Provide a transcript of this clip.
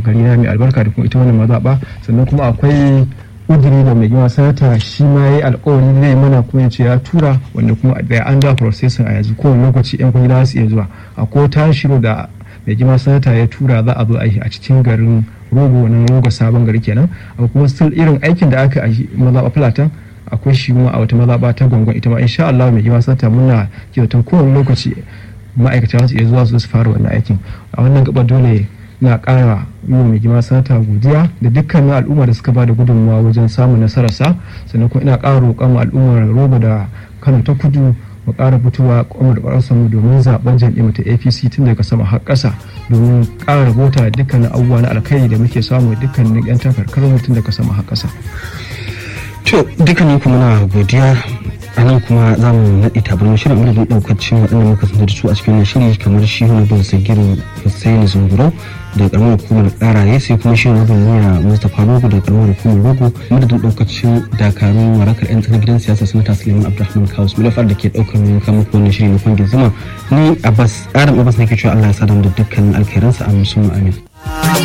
gari na mai albarka da kuma ita wannan mazaɓa sannan kuma akwai ƙudiri da mai girma sanata shi ma ya yi alkawari zai mana kuma ya ce ya tura wanda kuma da an da processing a yanzu kowane lokaci yan kwangila su iya zuwa akwai tashiro da mai girma sanata ya tura za a zo a yi a cikin garin rogo na rogo sabon gari kenan akwai kuma still irin aikin da aka yi mazaɓa fulatan akwai shi kuma a wata mazaɓa ta gwangon ita ma insha Allah mai girma sanata muna kyautar kowane lokaci ma'aikata su iya zuwa su fara wannan aikin a wannan gaba dole na ƙara yi wa mai girma sanata godiya da dukkanin al'umma da suka ba da gudunmawa wajen samun nasararsa sannan kuma ina ƙara roƙon al'ummar roba da kano ta kudu mu ƙara fitowa kwamar ƙwararsa mu domin zaben jam'iyyar ta apc tun daga sama har ƙasa domin ƙara rabota dukkanin abubuwa na alkhairi da muke samu dukkanin 'yan takarkar mutum daga sama har ƙasa. to dukkanin kuma na godiya a nan kuma za mu naɗe tabarmar shirin madadin ɗaukacin waɗanda muka sanar da su a cikin shiri kamar shi wani bin sagiru hussaini zungurau da ƙaramar hukumar ƙaraye sai kuma shi wani bin niya mustapha rogo da ƙaramar hukumar rogo madadin ɗaukacin dakarun warakar 'yan tsanar gidan siyasa sanata suleiman abdulrahman kaus mulafar da ke ɗaukar mai kama wannan shiri na kwangin zuma ni abbas adam abbas nake cewa allah ya sadar da dukkanin alkhairansa a musamman amin